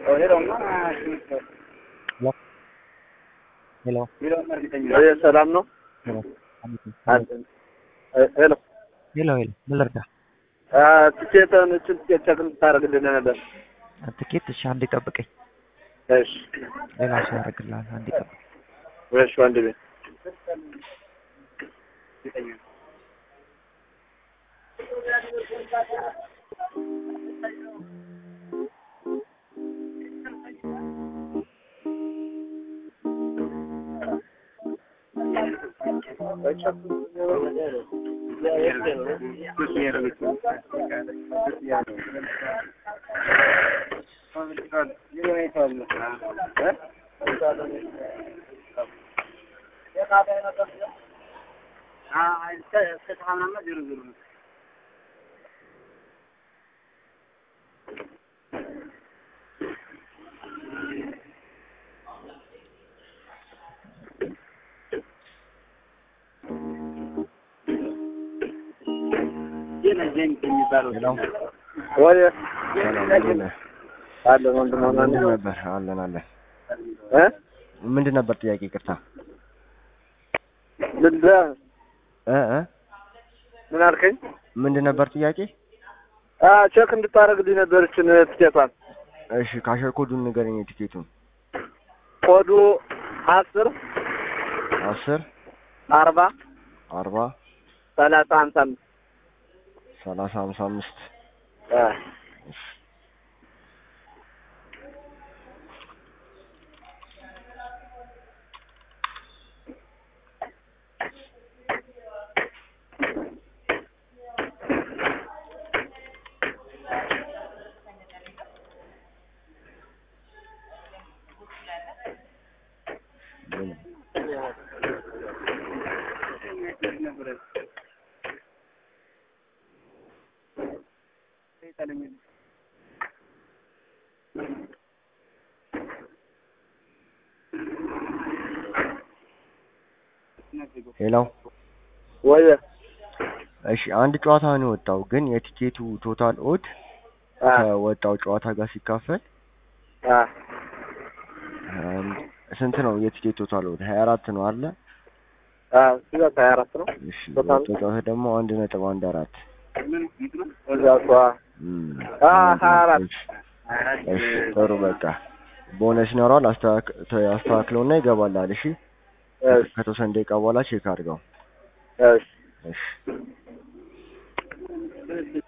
ሄሎ ሰላም ነው። ሄሎ ሄሎ ሄሎ ሄሎ ምን ልርዳ? ትኬትን እችን ትኬት ቸክ እንድታደርግልን ነበር። ትኬት እሺ፣ አንዴ ጠብቀኝ። እሺ ሌላ ሰው ያደርግልሃል። አንዴ ጠብቀኝ። እሺ ወንድሜ ሄሎ ወይ ሰላም እንዴት ነህ? አለን ወንድም ሆነ ምንድን ነበር? አለን አለን። እ ምንድን ነበር ጥያቄ? ይቅርታ ምንድን እ እ ምን አልከኝ? ምንድን ነበር ጥያቄ? አ ቼክ እንድታደርግልኝ ነበር እችን ትኬቷን። እሺ ካሸር ኮዱን ንገረኝ። የቲኬቱን ኮዱ አስር አስር አርባ አርባ ሰላሳ ሀምሳ አምስት ሰላሳ ሀምሳ አምስት አ ምን? ሄሎ ወይ እሺ አንድ ጨዋታ ነው የወጣው፣ ግን የቲኬቱ ቶታል ኦድ አ ከወጣው ጨዋታ ጋር ሲካፈል አ አንድ ስንት ነው? የቲኬት ቶታል ኦድ ሀያ አራት ነው አለ። አ እዛ ሀያ አራት ነው። እሺ ቶታል? የወጣው ጨዋታ ደግሞ አንድ ነጥብ አንድ አራት እዛ እሷ እም፣ አ ሀያ አራት እሺ እሺ ጥሩ በቃ ቦነስ ይኖረዋል። አስተካክ- አስተካክለውና ይገባላል። እሺ እሺ ከተወሰነ ደቂቃ በኋላ ቼክ አድርገው። እሺ እሺ